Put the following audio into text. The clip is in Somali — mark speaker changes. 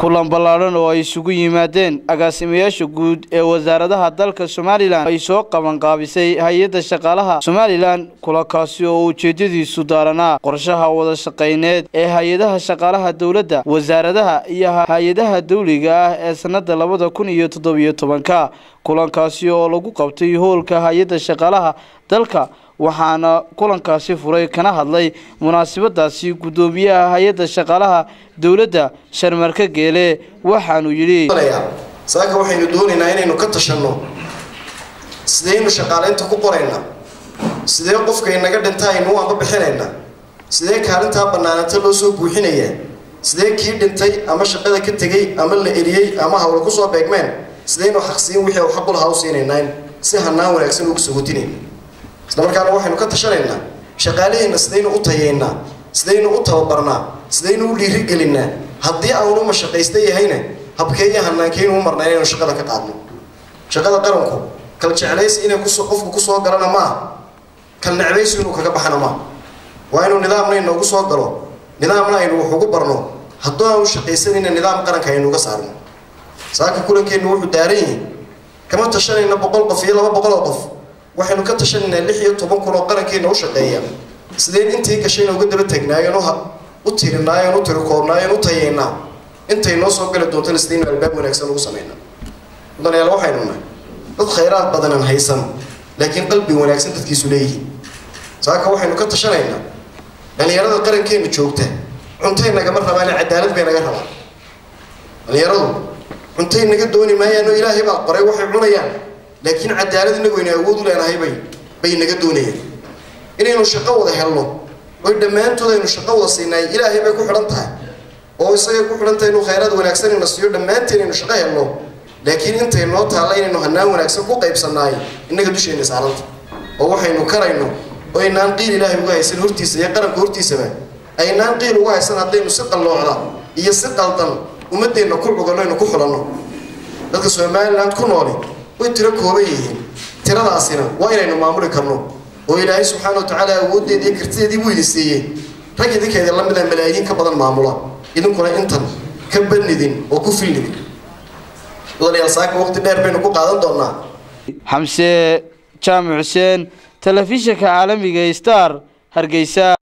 Speaker 1: kulan ballaadhan oo ay isugu yimaadeen agaasimayaasha guud ee wasaaradaha dalka somalilan ay soo qabanqaabisay hay-adda shaqaalaha somalilan kulankaasi oo ujeedadiisu daaranaa qorshaha wada shaqayneed ee hay-adaha shaqaalaha dowladda wasaaradaha iyo hay-adaha dawliga ah ee sanada labada kun iyo toddobiyo tobanka kulankaasi oo lagu qabtay hoolka hay-adda shaqaalaha dalka waxaana kulankaasi furay kana hadlay munaasabadaasi guddoomiyaha hay-adda shaqaalaha dowladda sharmarka geele waxaanu yidhi
Speaker 2: saaka waxaynu doonaynaa inaynu ka tashanno sideynu shaqaalaynta ku qoraynaa sidee qofka inaga dhinta aynu u amba bixinaynaa sidee kaalintaa bannaananta loo soo buuxinayaa sidee kii dhintay ama shaqada ka tegey ama la eriyey ama hawla kusoo beegmeen sidaynu xaqsiin wixii u xaqulaha u siinaynaa si hanaan wanaagsan ugu sagotinayna isla markaana waxaynu ka tashanaynaa shaqaalaheenna sidaynu u tayeynaa sidaynu u tababarnaa sidaynu u dhiirigelinaa haddii aanu mashaqaysta yahayna habkeeyo hanaankeynu u marnaa inaynu shaqada ka qaadno shaqada qaranku kal jeclaysi inay qofku kusoo galana maaha kal necbaysi inuu kaga baxana maaha waa inuu nidaamna inoogu soo galo nidaamna aynu wax ugu barno hadduu aanu shaqaysanayna nidaam qaranka aynu uga saarno saaka kulankeennu wuxuu daaran yihi kama tashanayna boqol qof iyo laba boqol oo qof waxaynu ka tashanaynaa lix iyo toban kun oo qarankeena u shaqeeya sideen intii gashayna uga daba tagnaayen u tirinaayen u tirikoobnaayen u tayeynaa intay noo soo gali doontana sidaynu albaab wanaagsan ugu samaynaa mudanayaal waxaynu nahay dad khayraad badanan haysan laakiin qalbi wanaagsan dadkiisu leeyihiin saaka waxaynu ka tashanaynaa dhalinyarada qarankeena joogta cuntay nagama rabaane cadaalad bay naga rabaan dhalinyaradu cuntay naga dooni maayaanoo ilaahay baa qoray waxay cunayaan laakiin cadaalad inagu aynu awood u leenahay bay bay naga doonayaan inaynu shaqo wada helno oy dhammaantood aynu shaqo wada siinaay ilaahay bay ku xidhan tahay oo isagay ku xidhan tahay inuu khayraad wanaagsan ina siiyo dhammaanteen aynu shaqo helno laakiin intay noo taalla inaynu hanaan wanaagsan ku qaybsannaay innaga dusheenna saaranta oo waxaynu karayno oo aynaan qiil ilaahay uga haysan hortiisa iyo qaranka hortiisaba aynaan qiil uga haysan haddaynu si qalloocda iyo si qaldan ummadeenna ku cuganno aynu ku xulanno dadka somaliland ku nooli way tiro kooban yihiin tiradaasina waa inaynu maamuli karno oo ilaahay subxaana wa tacaala awooddeedii iyo kartideedii buu idin siiyey rag idinkeeda la mida malaayiin ka badan maamula idinkuna intan ka badnidin oo ku filnidin mudanayaal saaka waqti dheer baynu ku qaadan doonaa
Speaker 1: xamse jaamac xuseen telefishinka caalamiga star hargeysa